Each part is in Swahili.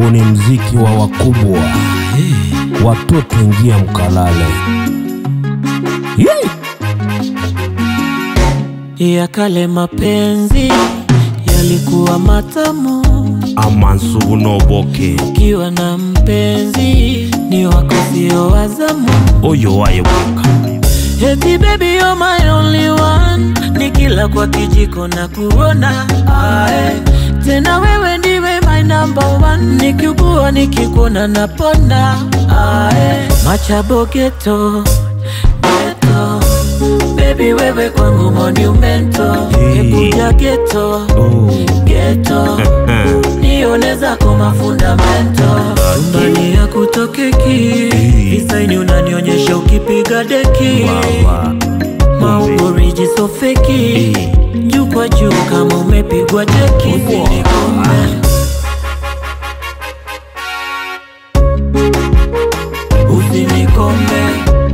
huu ni mziki wa wakubwa. Watoto ingia mkalale. Yee! ya kale mapenzi yalikuwa matamu, Amansu unoboke ukiwa na mpenzi ni wako sio wazamu. oyo wayebuka Eti baby you're my only one, nikila kwa kijiko na kuona ae. Tena wewe ndiwe my number one, nikiugua nikikuona napona ae. Machabo geto geto, baby wewe kwangu monumento, ekuja geto oh. geto nione zako mafundamento nyumbani ya kutokeki visaini unanionyesha ukipiga deki Baba. maumboriji sofeki juu kwa juu kama umepigwa jeki usinikome usinikome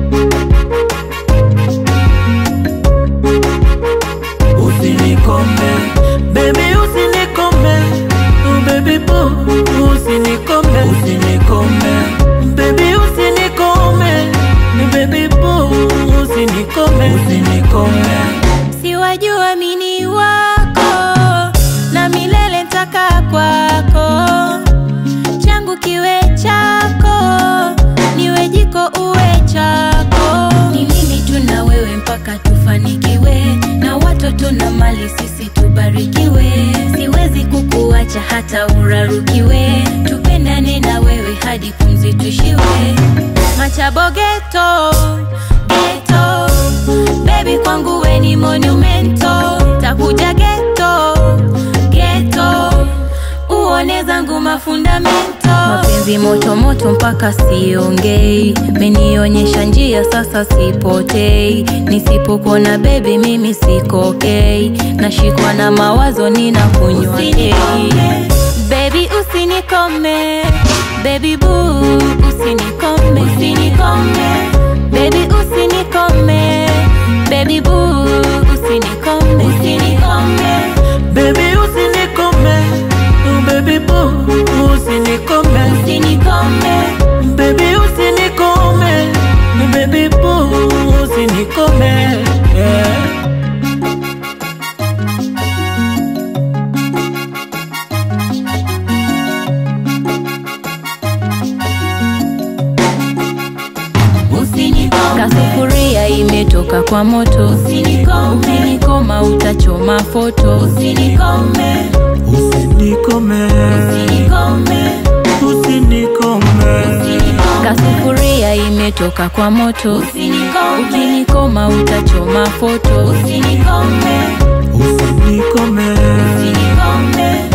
usinikome baby usinikome oh baby boo usinikome usinikome baby usinikome baby boo usinikome usinikome siwajua mini wako na milele ntaka kwako changu kiwe chako niwe jiko uwe chako ni mimi tu na wewe mpaka tufanikiwe na watoto na mali sisi tubarikiwe siwezi kukuacha hata urarukiwe tupendane na wewe hadi pumzi tushiwe machabo geto geto Baby kwangu we ni monumento takuja geto geto uone zangu mafundamento mapenzi moto moto mpaka siongei menionyesha njia sasa sipotei nisipokona bebi mimi sikokei nashikwa na mawazo ninakunywa tei Baby usinikome Baby boo usinikome usinikome Baby usinikome Baby boo usinikome usinikome baby usinikome oh baby boo usinikome usinikome baby usinikome baby boo usinikome yeah. usinikome kasufuria imetoka kwa moto usinikome ukinikoma utachoma foto usinikome usinikome usinikome usinikome kasufuria imetoka kwa moto Usinikome. ukinikoma utachoma foto usinikome usinikome